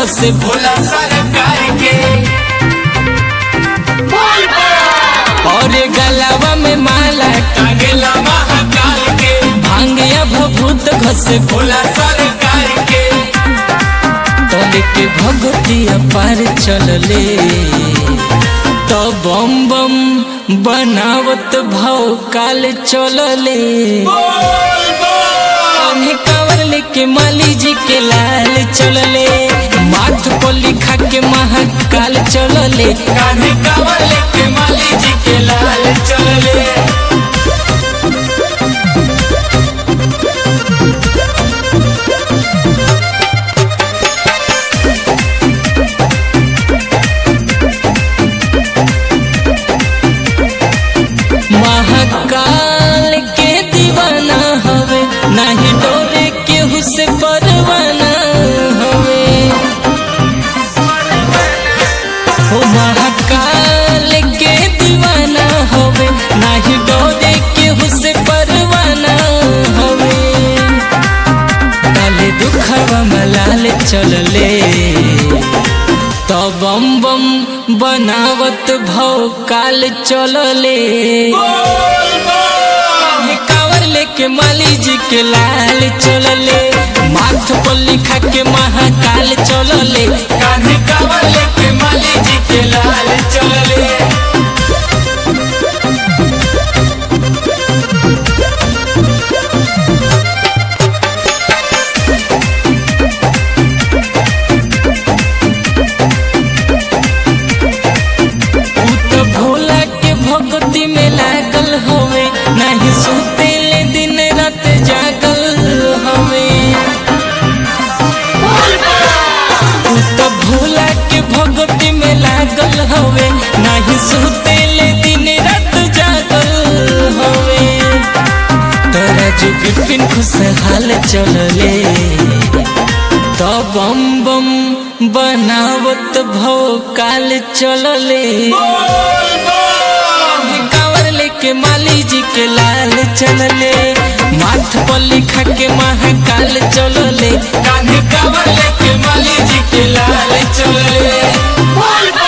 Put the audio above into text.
घसे भोला सरकार के और गलावा में माला टांगेला महाकाल के भांगिया भभूत घसे भोला सरकार के तोले के भगतिया पार चलले तो बम बम बनावत भाव काल चलले कान्हे कांवर लेके माली जी के लाल चलले माथ पर लिखा के महाकाल चलले कान्हे कांवर लेके माली जी के लाल चलले महाकाल के दीवाना हवे नाही डोरे केहू से परवाना हवे ओ महाकाल के दीवाना हवे नाही डोरे केहू से परवाना हवे काले दुखवा मलाल चलले तो बम बम बनावत भव काल चलले कांवर लेके माली जी के लाल चलले माथ पर लिखा के महाकाल चलले कान्हे कांवर लेके माली जी के लाल चलले उ तो भोला के भक्ति में लागल हवे नहीं सुते ले दिन रात जागल हवे उ तो भोला के भक्ति में लागल हवे नहीं सुते ले दिन रात जागल हवे तोरा जो बिपिन खुशहाल चलले तो बम बम बनावत भव काल चलले कांवर लेके माली जी के लाल चलले माथ पर लिखा के महाकाल चलले कान्हे कांवर लेके माली जी के लाल चलले